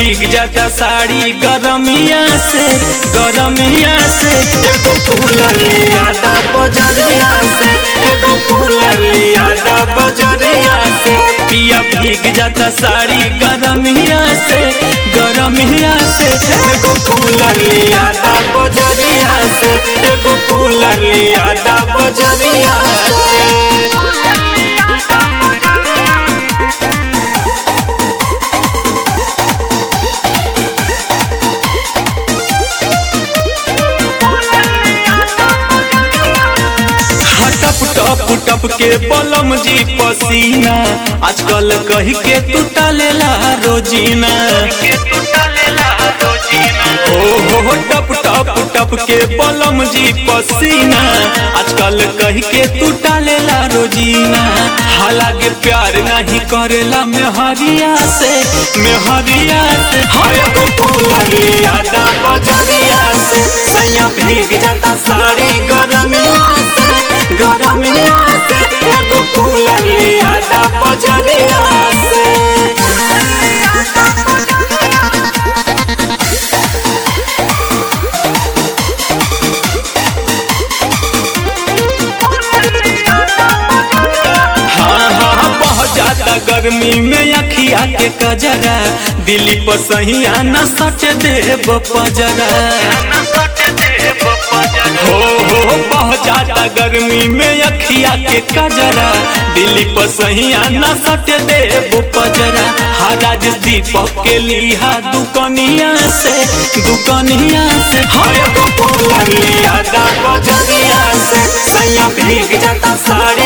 भीग जाता साड़ी गरमिया से गरमिया से एगो कूलर लिया दा बजरिया से एगो कूलर लिया दा बजरिया से पिया भीग जाता साड़ी गरमिया से गरमिया से एगो कूलर लिया दा बजरिया से एगो कूलर लिया दा बजरिया से टप टप टप के बलम जी पसीना आजकल कही के तू टालेला रोजीना ओ हो टप टप टप के बलम जी पसीना आजकल कही के तू टालेला रोजीना हालांकि प्यार नहीं करेला मेहरिया से मेहरिया से हाय गो फूलिया दा बजरिया से सैया भीग जाता साड़ी गरमिया से गरमिया से एगो फूलिया दा बजरिया से हाँ हाँ बहुत ज्यादा गर्मी में अखिया के कजरा दिल्ली पर सही आना सच देव पजरा हो हो बहुत ज्यादा गर्मी में अखिया के कजरा दिल्ली पर सही आना सट देव पजरा हराज दीपक के लिहा दुकनिया से दुकनिया से हाय गो लिया दा बजरिया से सैया भीग जाता साड़ी